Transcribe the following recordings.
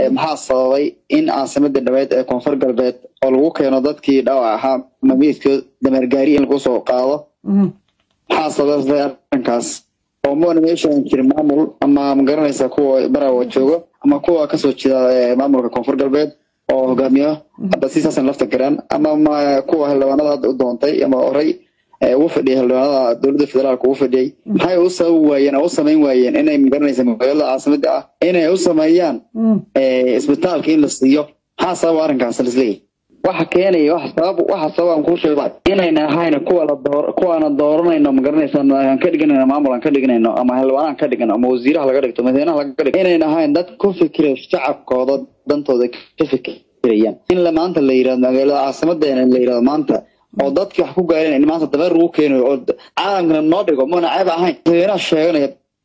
maxaa sababay in caasimadii dhabeed ee koonfur galbeed oo lagu keeno dadkii dhaawac ahaa mamiidkood dameergaari in lagu soo qaado maxaa sababay arrinkaas oo moona meeshaan jirin maamul ama magaranaysa kuwa barawa joogo ama kuwa kasoo jeeda maamulka koonfur galbeed oo hogaamiyo hadda si saasan lafta garaan ama kuwa xildhibaanada hadda u doontay ama oray ugu fadhiyay xildhibaanada dowladda federaalka ugu fadhiyay maxay u sababi waayeen oo u samayn waayeen inay magaranaysa magaalada caasimada ah inay u sameeyaan isbitaalka in la siiyo maxaa sababa arrinkaas lisleeyahy waxa keenaya waxa sabab waxa sabab aan kuu sheego inayna ahayna kuwa la door kuwaana dooranayno magaranaysa aan ka dhiganayno maamul aan ka dhiganayno ama xildhibaan aan ka dhigano ama wasiiraha laga dhigto madaxweynaha laga dhigto inayna ahayn dad ku fikira shacabkooda dantooda ka fikirayaan in la maanta la yirahdo magaalada caasimadeena la yirahdo maanta oo dadkii wax ku gaareen in maanta dabeer lagu keenayo oo caalamkana noo dhigo muuna ceeb ahayn madaxweynaha sheeganaya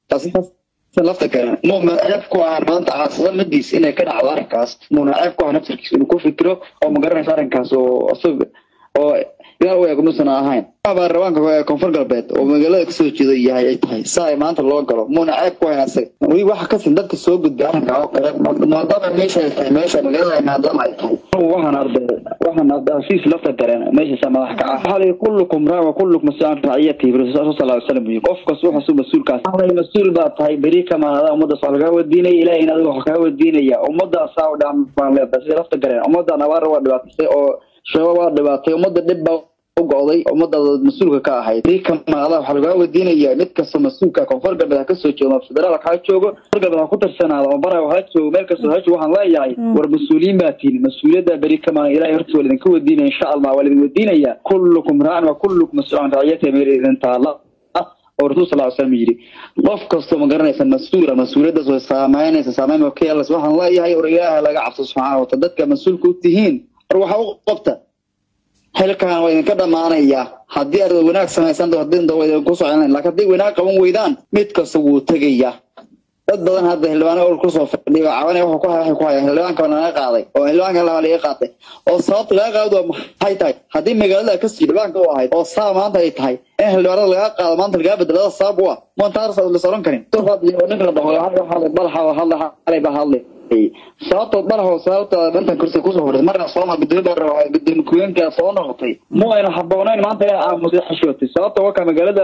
lafta kale muuna ceeb ku ahaan maanta caasimadiis inay ka dhacdo arrinkaas muuna ceeb ku ahaan naftarkiisa inuu ku fikiro oo magaranaysa arrinkaas oo isaga oo ilaal u eeg musan ahayn baarlamaanka koonfur galbeed oo magaalada kasoo jeedo yahay ay tahay saa ay maanta loo galo muuna ceeb ku ahayn asaga weli waxa kasin dadka soo gudbay arrinka oo kale maadaama meesha ay tahay meesha magaalada maadaama ay tahay waxaan arday waxaan arday siis lafta dareen meesha madax ka ah hal kullukum raa wa kullukum mas'uul ra'iyati rasuul sallallahu alayhi wasallam qof kasto waxa suu mas'uulkaas hal mas'uul baa tahay bari kama hada umada soo laga wadiinay ilaahay in adigu wax ka wadiinaya umada saa u dhaan baan leedahay sida lafta dareen umada nabar waa dhibaatay oo shabab waa dhibaatay umada dhib baa u go'day ummadaada mas-uulka ka ahayd bari kama hada waxa laga wadiinaya mid kasta mas-uulka koonfur galbeed ha kasoo joogo federaalka ha joogo koonfur galbeed ha ku tirsanaado oo bara ha joogo meel kasta ha joogo waxaan leeyahay war mas-uuliyiin baa tihin mas-uuliyadda beri kama ilaahay horta waa idinka wadiinaya insha allah waa idin wadiinaya kullukum raacan wa kullukum mas-uul can raciyata meel idin taala oo rasul sal slam yidhi qof kastoo ma garanaysa mas-uula mas-uuliyaddaas way saameynaysa saameyn oo ka yeelas waxaan leeyahay war ilaaha laga cabso subxaana wataala dadka mas-uulka u tihiin war waxa u qabta xilkan waa idinka dhamaanaya haddii aad wanaag samaysaan hadii waa idinku soconayn laakiin haddii wanaag qaban weydaan mid kasta wuu tegaya dad badan hadda xildhibaano ol kusoo fadhiyo cabanay wuxuu ku waxay ku hayaan xildhibaanka laga qaaday oo xildhibaanka laba laga qaatay oo sababta laga qaado maxay tahay haddii magaalada kasii xildhibaanka u ahayd oo saa maanta ay tahay in xildhibaanada laga qaado maanta lagaa bedelada sabab u ah montaars la soron karin ninka la dhaho balaxa hadla xalay ba hadlay sababta balaxo sababta dhantan kursi kusoo fadhiday marna sooma gudoomiye baa gudoomiye ku-heenka soo noqotay mu ayna haboonayn maanta inay aamusay xishootay sababta waka magaalada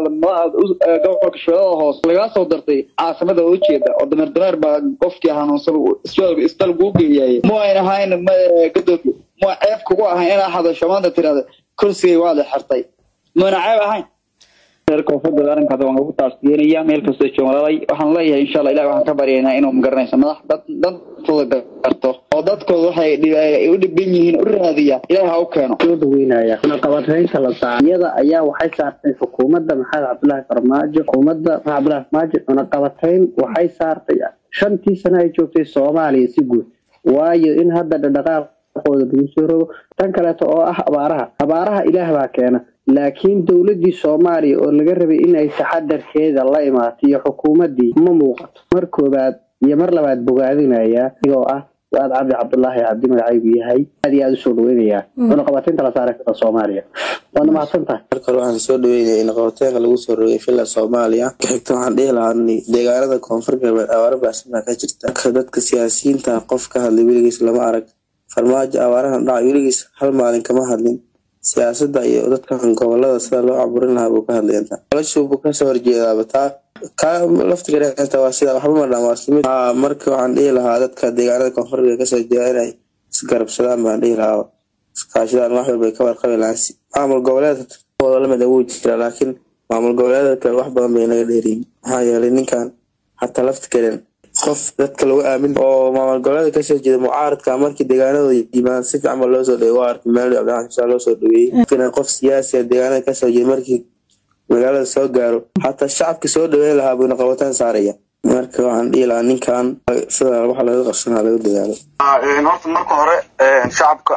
gobolka shabeellada hoose lagaa soo dartay caasimada oo ujeeda oo dameer dameer baa qofkii hanuunsan isbal kuu geeyaye mu ayna ahayn gadoomiye mu ceeb kugu ahayn inaa hadasho maanta tirahda kursigay waa la xirtay muuna ceeb ahayn koonfurda arrinkaas waan ugu taasdiyenaya meel kastoo jooglalay waxaan leeyahay insha allah ilahi waxaan ka baryaynaa inuu magaranayso madax dad dantooda garto oo dadkooda waxay u dhiban yihiin u raadiya ilahi ha u keeno soo dhaweynaya cunaqabataynta la saaray iyada ayaa waxay saartay xukuumadda maxamed cabdullaahi farmaajo xukuumadda maxamed cabdullaahi farmaajo cunaqabatayn waxay saartay shantii sano ay joogtay soomaaliya si guud waayo in hadda dhaqdhaqaaqooda lagu soo rogo tan kaleeto oo ah abaaraha abaaraha ilaah baa keena laakiin dowladdii soomaaliya oo laga rabay inay taxadarkeeda la imaato iyo xukuumaddii ma muuqato mar koobaad iyo mar labaad bogaadinaya igoo ah waad cabdi cabdulaahi cabdi magacaygu yahay aad iyo aada usoo dhaweynayaa cunaqabateynta la saaray karta soomaaliya waadna mahadsan tahay marka hore waxaan soo dhaweynaya in qabateenka lagu soo rogay villa soomaaliya ka xigta waxaan dhihi lahaa deegaanada koonfur galbeed abaaro baahsan baa ka jirta marka dadka siyaasiyiinta qof ka hadlay weligiis lama arag farmaajo abaarahan dhacay weligiis hal maalin kama hadlin siyaasadda iyo dadkan gobolada sida loo caburin lahaa buu ka hadlayanta noloshuubuu kasoo horjeedaaba taa kaa laftigareenta waa sida waxba ma dhan waa islamid marka waxaan dhihi lahaa dadka deegaanada koonfurga kasoo jeeda inay isgarabsadaan baan dhihi lahaa iskaashadaan wax walbay ka warqabi lahaan maamul goboleedkooda lamid wuu jira laakiin maamul goboleeda kale wax badan bay naga dheeriyin maxaa yeelay ninkan hataa laftigaren qof dadka lagu aamin oo maamul goboleeda kasoo jeeda mucaaradka markii deegaanadooda yimaad si fiican ba loo soo dhawey waa arkay maali cabdiraxmaan xusaan loo soo dhaweeyey qof siyaasi deegaanada kasoo jeeda markii magaalada soo gaaro xataa shacabka soo dhaweyn lahaa buuna qabataan saaraya marka waxaan dhihi lahaa ninkan sida waxa laga qabsanaa laga dadaalo horta marka hore shacabka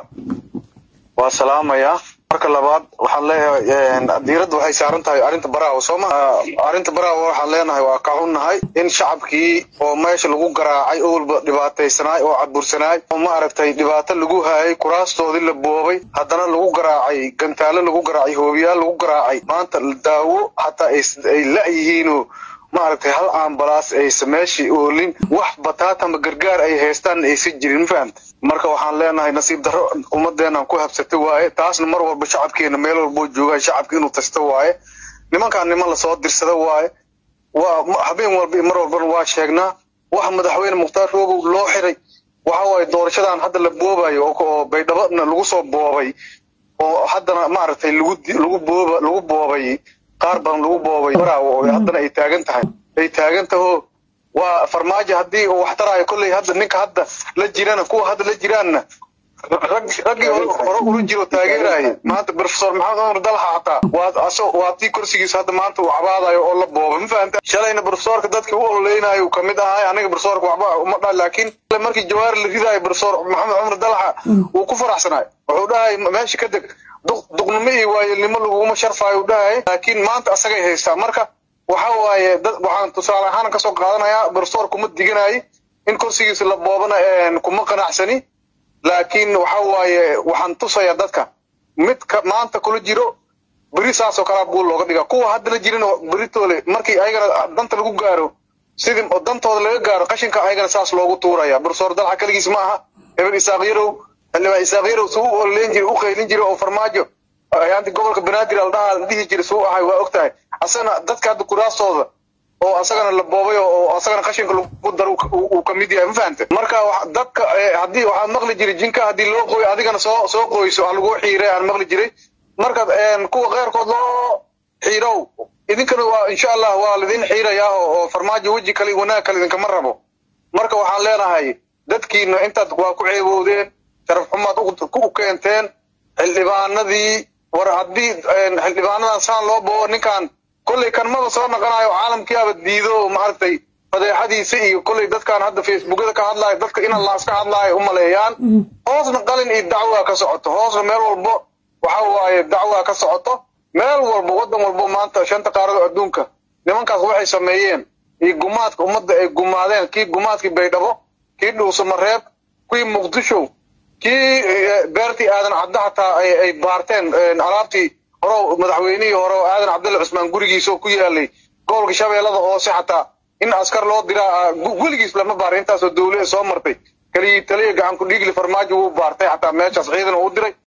waa salaamayaa marka labaad waxaan leeyahay diiradda waxay saaran tahay arrinta baraawo soo ma arrinta baraawo waxaan leenahay waa ka xunnahay in shacabkii oo meesha lagu garaacay oo walba dhibaataysanaay oo cadbursanaay oo maaragtay dhibaato lagu haayay kuraastoodii la boobay haddana lagu garaacay gantaalo lagu garaacay hoobiyaal lagu garaacay maanta daawo xataa ay la-yihiinoo maaragtay hal ambalaas aysa meeshii oolin wax bataatama gargaar ay haystaan aysan jirin ma fahamta marka waxaan leenahay nasiib darro ummadeenaan ku habsatay waaye taasna mar walba shacabkeena meel walboo joogaan shacabka inuu tasta waaye nimankaan niman lasoo dirsada waaye waa ma- habeen walba iyo mar walbana waa sheegnaa waxa madaxweyne mukhtaar roobow loo xiray waxa waaye doorashadan hadda la boobayo oo oo baydhabana lagu soo boobay oo haddana maaragtay lagu di- lagu booba lagu boobay qaar badan lagu boobay baraawo oo haddana ay taagan tahay ay taagan taho waa farmaajo haddii uu wax taraayo kolley hadda ninka hadda la jirana kuwa hadda la jiraanna rag raggii hore hore ula jiro taageeraaye maanta professor maxamed cumar dalxa xataa waa aso waa tii kursigiisa hadda maanta uu cabaadayo oo la booba ma fahamta shalayna professorka dadkii u ololeynayo uu kamid ahay aniga professorka waxba uma dha laakiin markii jawaari la ridaayo professor maxamed cumar dalxa uu ku faraxsanaay wuxuu dhahay meesha ka deg duq- duqnimo iyo waayelnimo laguguma sharfaayo uu dhahay laakiin maanta asagay haystaa marka waxa waaye dad waxaan tusaale ahaan kasoo qaadanayaa professor kuma diganayo in kursigiisa la boobana een, kuma qanacsani laakiin waxa waaye waxaan tusayaa dadka midka maanta kula jiro beri saas oo kalaa buu looga dhigaa kuwa hadda la jirin oo beritoole markii ayagana danta lagu gaaro sidii oo dantooda laga gaaro qashinka ayagana saas loogu tuuraya bursoor dalxa kaligiis ma aha hebel isaaq yarow xildhibaan isaaq yarow suu u ololeyn jiray u qaylin jiray oo farmaajo ayaanti gobolka banaadir aldhaha la dhihi jiray suu ahay waa ogtahay asagana dadka hadda kuraastooda oo asagana la boobay oo oo asagana qashinka lagu daro uu- uu uu kamid yahay ma fahante marka wax- dadka eh, haddii waxaad maqli jiray jinka haddii loo qoyo adigana soo soo qoyso ha lagu xiiray aan maqli jiray marka een, kuwa keyrkood loo xiirow idinkana waa insha allah waa lidin xiirayaa oo oo farmaajo weji kale iyo wanaag kale idinkama rabo marka waxaan leenahay dadkiina intaad waa ku ceeboodeen sharaf xumaad u- ku keenteen xildhibaanadii war haddii een, xildhibaanadan saan loo boobo ninkan kolley kan maba soo noqonayo caalamkiiaba diido maaragtay fadeexadiisa iyo kolley dadkan hadda facebookada ka hadlaayo dadka in allaas ka hadlaayo u maleeyaan hoosna qalin iyo dacwaa ka socoto hoosna meel walbo waxa waaye dacwaa ka socoto meel walbo wadan walbo maanta shanta qaarado adduunka nimankaas waxay sameeyeen iyo gumaadka ummadda ay gumaadeen kii gumaadkii baydhabo kii dhuusamareeb kii muqdisho kii eh, beertii aadan cabdi xataa ay ay baarteen een, alaabtii hore madaxweynihii hore oo aadan cabdulla cusmaan gurigiisa oo ku yaalay gobolka shabeellada hoose xataa in askar loo diraa ah, gu- weligiis lama baarin intaasoo dawlada soo martay kaliya taliya gacan ku dhiigli farmaajo wuu baartay xataa meeshaas ciidan uu diray